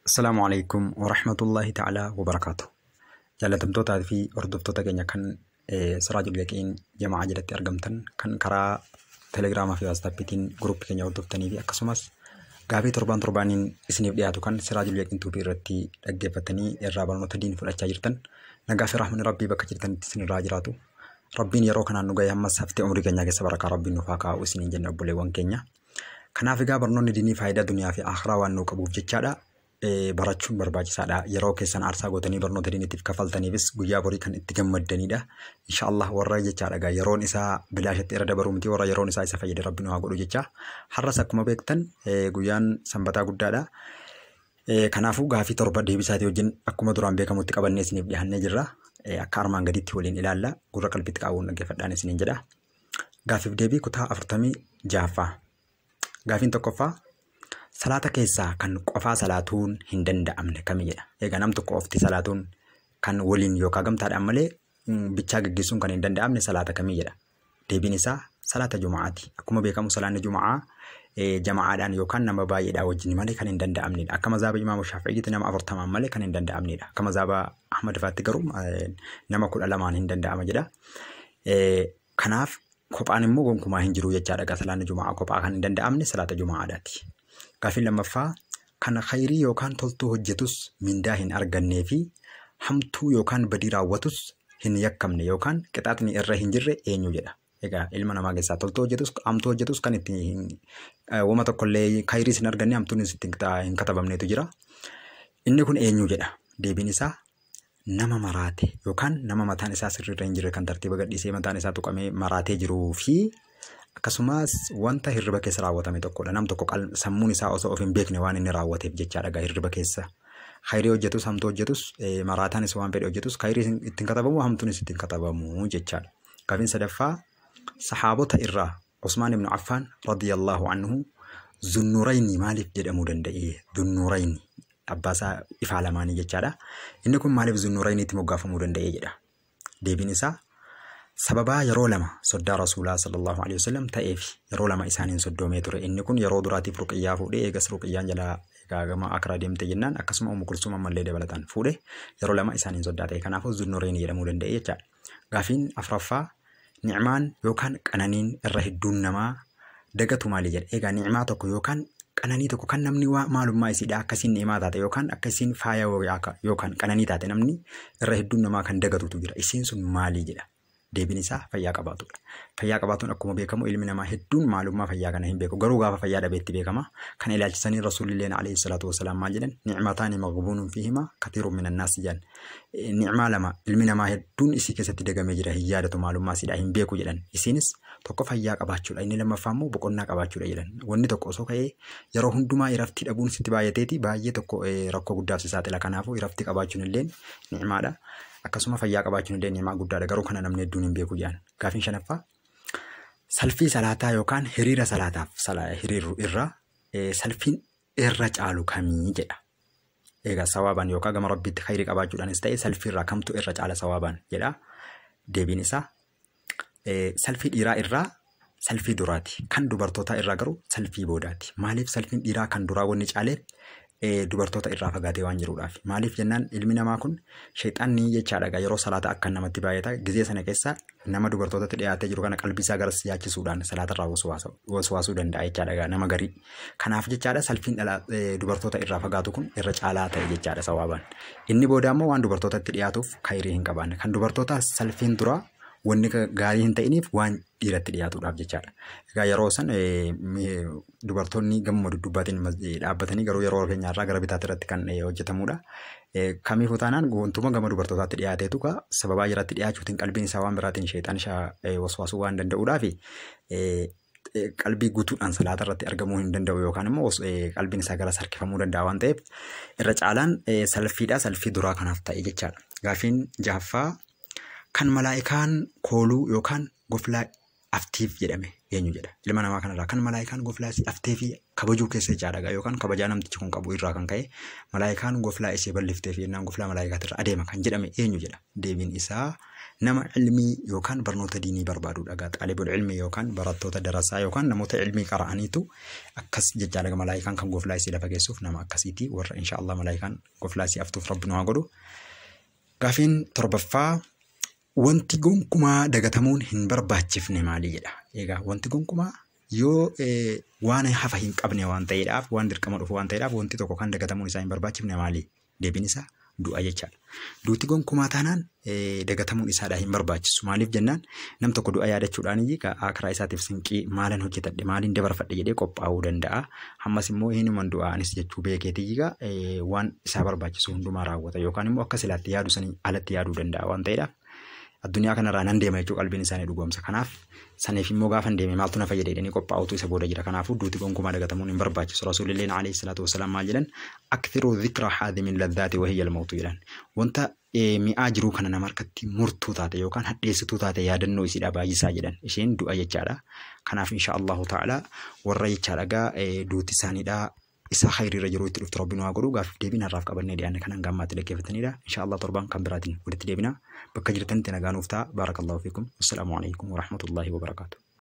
Assalaamu alaikum warahmatullahi ta'ala wabarakaatu. Jaalatamtootaa fi hordoftoota keenya kan Siraajul Yaqiin jamaa jalatti argamtan kan karaa teelegiraamaa fi waatsaapiitiin guruppii keenya hordoftanii fi akkasumas gaafii torbaan torbaaniin isiniif dhiyaatu kan Siraajul Yaqiin tuubii irratti dhaggeeffatanii irraa barnoota diin fudhachaa jirtan nagaa fi raaxmanni rabbii bakka jirtanitti isinirraa jiraatu. Rabbiin yeroo kanaan nu gahee ammas haftee umurii keenyaa keessa barakaa rabbiin nuuf haa kaa'u isiniin jenna obboleewwan keenya. Kanaaf egaa barnoonni diinii faayidaa duniyaa fi akhiraa waan nuu qabuuf jechaadha. barachuun barbaachisaadha. Yeroo keessan aarsaa gootanii barnoota diiniitiif kafaltaniifis guyyaa borii kan itti gammaddanidha. Inshaallah warra jechaadha yeroon isaa bilaashatti irra dabaruu miti warra yeroon isaa isa fayyade rabbi nu haa godhu jecha. Har'as akkuma beektan guyyaan sanbataa guddaadha. Kanaafuu gaafii torba deebisaatii wajjin akkuma duraan beekamutti qabannee isiniif dhiyaannee jirra. Akka armaan gaditti waliin ilaalla. Gurra qalbitti qabuun dhaggeeffadhaan isiniin jedha. Gaafiif deebii kutaa afurtamii jaaffaa. Gaafiin tokkoffaa Salaata keessaa kan qofaa salaatuun hin danda'amne kami jedha. Egaa nam tokko ofti salaatuun kan waliin yookaan gamtaadhaan malee bichaa gaggeessuun kan hin danda'amne salaata kamii jedha. Deebiin isaa salaata Juma'aati. Akkuma beekamu salaanni Juma'aa jama'aadhaan yookaan nama baay'eedhaan wajjin malee kan hin danda'amnedha. Akka mazaaba Imaamu Shaafi'iitti nama afurtamaan malee kan hin danda'amnedha. Akka mazaaba Ahmad Faatti garuu nama kudha lamaan hin danda'ama jedha. Kanaaf kophaan immoo gonkumaa hin jiru jechaadha. Salaanni Juma'aa kophaa kan hin danda'amne salaata Juma'aadhaati. Gaafiin lammaffaa kan khayrii yookaan toltuu hojjetus mindaa hin argannee fi hamtuu yookaan badii raawwatus hin yakkamne yookaan qixaatni irra hin jirre eenyu jedha. Egaa ilma namaa keessaa toltuu hojjetus hamtuu hojjetus kan itti wama tokkollee khayriis hin arganne hamtuunis itti hin katabamnetu jira. Inni kun eenyu jedha. Deebiin isaa nama maraate yookaan nama mataan isaa sirriirra hin jirre kan tartiiba gadhiisee mataan isaa tuqamee maraatee jiruu fi akkasumas wanta hirriba keessa raawwatame tokkodha. Nam tokko sammuun isaa osoo of hin beekne waan inni raawwateef jechaadha egaa hirriba keessa. Khayrii hojjetus hamtuu hojjetus maraataanis waan fedhe hojjetus khayrii ittiin katabamu hamtuunis ittiin katabamu jechaadha. Gaafiin sadaffaa sahaabota irraa Usmaan ibn Affaan radiyallahu anhu zunnurayni maaliif jedhamuu danda'e? Zunnurayni abbaasaa ifaa lamaanii jechaadha. Inni kun maaliif zunnurayniitti moggaafamuu danda'e jedha. Deebiin isaa sababaa yeroo lama soddaa rasuulaa sallallahu alaihi wasallam ta'eef yeroo lama isaaniin soddoomee ture inni kun yeroo duraatiif ruqiyyaa fuudhee eegas ruqiyyaan jalaa gaagama akraa deemte jennaan akkasuma umu kulsum ammallee dabalataan fuudhe yeroo lama isaaniin soddaa ta'e kanaafuu zunnureen jedhamuu danda'e jechaadha. Gaafiin afuraffaa nicmaan yookaan qananiin irra hedduun namaa dagatu maali jedha egaa nicmaa tokko yookaan qananii tokko kan namni maalummaa isiidha akkasiin ni'imaa taate yookaan akkasiin faaya yookaan qananii taate namni irra hedduun namaa kan dagatutu jira isiin sun maali jedha. deebiin isaa fayyaa qabaatudha. Fayyaa qabaatuun akkuma beekamu ilmi namaa hedduun maalummaa fayyaa kana hin beeku. Garuu gaafa fayyaa dhabeetti beekama. Kan ilaalchisanii rasuulilleen alayhi salaatu wasalaam maal jedhan nicmataani maqbuunuun fi hima katiiruun min annaas jedhan. Nicmaa lama ilmi namaa hedduun isii keessatti dagamee jira hin yaadatu maalummaa isiidha hin beeku jedhan. Isiinis tokko fayyaa qabaachuudha inni lammaffaa immoo boqonnaa qabaachuudha jedhan. Wanni tokko osoo ka'ee yeroo hundumaa iraftii dhabuun sitti baay'ateeti baay'ee tokko rakkoo guddaaf si saaxila. Kanaafuu iraftii qabaachuun illee nicmaadha. akkasuma fayyaa qabaachuun illee ni'imaa guddaadha garuu kana namni hedduun hin beeku jedhan. Gaafiin shanaffaa salfii salaataa yookaan hiriira salaataaf hiriiru irra salfiin irra caalu kamii jedha. Egaa sawaabaan yookaan gama rabbiitti khayrii qabaachuudhaanis ta'e salfii irraa kamtu irra caala sawaabaan jedha. Deebiin isaa salfii dhiiraa irraa salfii duraati. Kan dubartootaa irraa garuu salfii boodaati. Maaliif salfiin dhiiraa kan duraa wanni caaleef dubartoota irraa fagaatee waan jiruudhaaf. Maaliif jennaan ilmi namaa kun sheexaanni jechaadha yeroo salaata akka namatti baay'ata gizee sana keessa nama dubartootatti dhiyaatee jiru kana qalbii isaa garas yaachisuudhaan salaata irraa waswaasuu danda'a jechaadha nama garii. Kanaaf jechaadha salfiin dubartoota irraa fagaatu kun irra caalaa ta'e jechaadha sawaabaan. Inni booda immoo waan dubartootatti dhiyaatuuf khayrii hin qabaanne. Kan dubartootaa salfiin duraa wanni gaarii hin ta'iniif waan dhiiratti dhiyaatuudhaaf jechaadha. Egaa yeroo san dubartoonni gama duddubbaatiin dhaabbatanii garuu yeroo keenyaarraa gara bitaatti irratti kan hojjetamudha. Kamiifuu taanaan wantuma gama dubartootaatti dhiyaateetu ka sababaa jiratti dhiyaachuutiin qalbiin isaa waan biraatiin sheexaan waswaasuu waan danda'uudhaaf qalbii guutuudhaan salaata irratti argamuu hin danda'u yookaan immoo qalbiin isaa gara harkifamuu danda'a waan ta'eef irra caalaan salfiidha salfii duraa kanaaf ta'e jechaadha. Gaafiin jahaffaa kan malaa'ikaan kooluu yookaan goflaa aftiif jedhame eenyu jedha. Ilma namaa kanarraa kan malaa'ikaan goflaa aftee fi kabajuu keessa jechaadha yookaan kabajaa namtichi kun qabu irraa kan ka'e malaa'ikaan goflaa ishee balliftee fi jennaan goflaa malaa'ikaatirra adeema kan jedhame eenyu jedha. Deebiin isaa nama ilmii yookaan barnoota diinii barbaadudha gaa xaalibul ilmii yookaan barattoota darasaa yookaan namoota ilmii qara'aniitu akkas jechaadha malaayikaan kan goflaa isii lafa geessuuf nama akkasiiti warra inshaallah malaayikaan goflaa isii aftuuf rabbi nu haa godhu. Gaafiin torbaffaa wanti gonkumaa dagatamuun hin barbaachifne maali jedha. Egaa wanti gonkumaa yoo waan hafa hin qabne waan ta'eedhaaf waan dirqama dhufu waan ta'eedhaaf wanti tokko kan dagatamuun isaa hin barbaachifne maali? Deebiin isaa du'a jechaadha. Duuti gonkumaa taanaan dagatamuun isaadha hin barbaachisu. Maaliif jennaan nam tokko du'a yaadachuudhaan karaa isaatiif sinqii maalan hojjetadhe maaliin dabarfadhe jedhee qophaa'uu danda'a. Ammas immoo hinuman du'aanis jechuu beekeetii waan isaa barbaachisu hundumaa raawwata yookaan immoo akka silaatti yaadu sanii alatti yaaduu danda'a waan ta'eedhaaf. addunyaa kanarraa nan deema jechuu qalbiin isaanii dhugoomsa. Kanaaf saniif immoo gaafa deeme maaltu na fayyada jedhanii qophaa'utu isa booda jira. Kanaafuu duuti gonkumaa dagatamuun hin barbaachisu. Rasuulilleen alayhi salaatu wasalaam maal jedhan akthiruu dhikra haadhimin laddaati wahiyya almautu jedhan. Wanta mi'aa jiruu kana nama harkatti murtuu taate yookaan hadheessituu taate yaadannoo isiidha baay'isaa jedhan. Isheen du'a jechaadha. Kanaaf insha Allahu ta'ala warra jechaadha gaa duuti isaaniidha isa khayriirra jiru itti dhuftu rabbiin waa godhu gaafiif deebiin har'aaf qabannee dhiyaanne kanan gammaatti dhaggeeffatanidha. Insha Allah torban kan biraatiin walitti deebina. Bakka jirtanitti nagaa nuuf ta'a. Baarakallahu fiikum. Assalaamu alaikum wa rahmatullahi wa barakaatu.